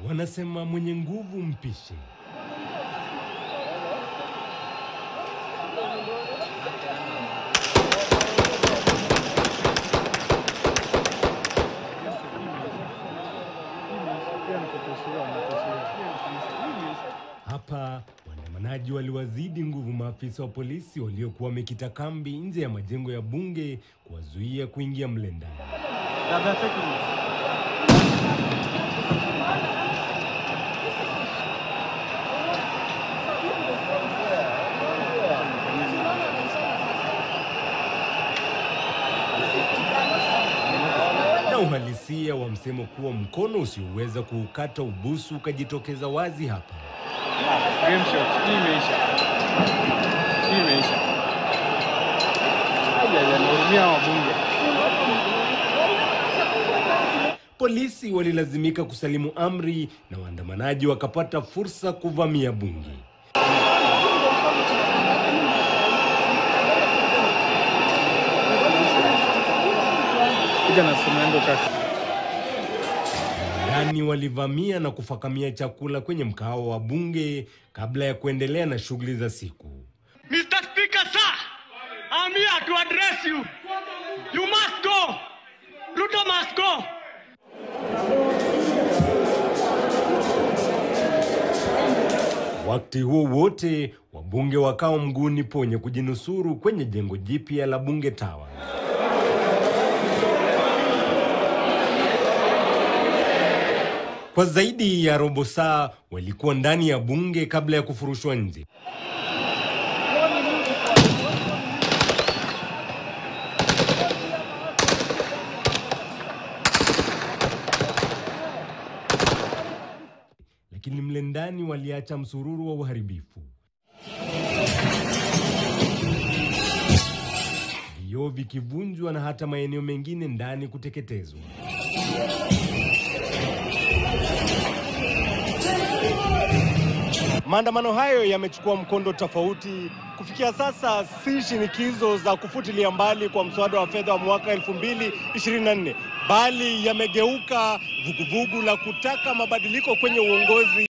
Wanasema mwenye nguvu mpishe. Hapa waandamanaji waliwazidi nguvu maafisa wa polisi waliokuwa wamekita kambi nje ya majengo ya bunge kuwazuia kuingia mle ndani. na uhalisia wa msemo kuwa mkono usioweza kuukata ubusu ukajitokeza wazi hapa. Game shot. Hii imeisha. Hii imeisha. Aya, nahurumia wabunge. Polisi walilazimika kusalimu amri na waandamanaji wakapata fursa kuvamia bunge. Kuja na simu yangu kaka. Ndani walivamia na kufakamia chakula kwenye mkahawa wa bunge kabla ya kuendelea na shughuli za siku. Mr. Speaker, sir, I'm here to address you. You must go. Ruto must go. Wakati huo wote wabunge wakao mguuni ponye kujinusuru kwenye jengo jipya la bunge tawa. Kwa zaidi ya robo saa walikuwa ndani ya bunge kabla ya kufurushwa nje. Lakini mle ndani waliacha msururu wa uharibifu. Vioo vikivunjwa na hata maeneo mengine ndani kuteketezwa. Maandamano hayo yamechukua mkondo tofauti. Kufikia sasa, si shinikizo za kufutilia mbali kwa mswada wa fedha wa mwaka 2024 bali yamegeuka vuguvugu la kutaka mabadiliko kwenye uongozi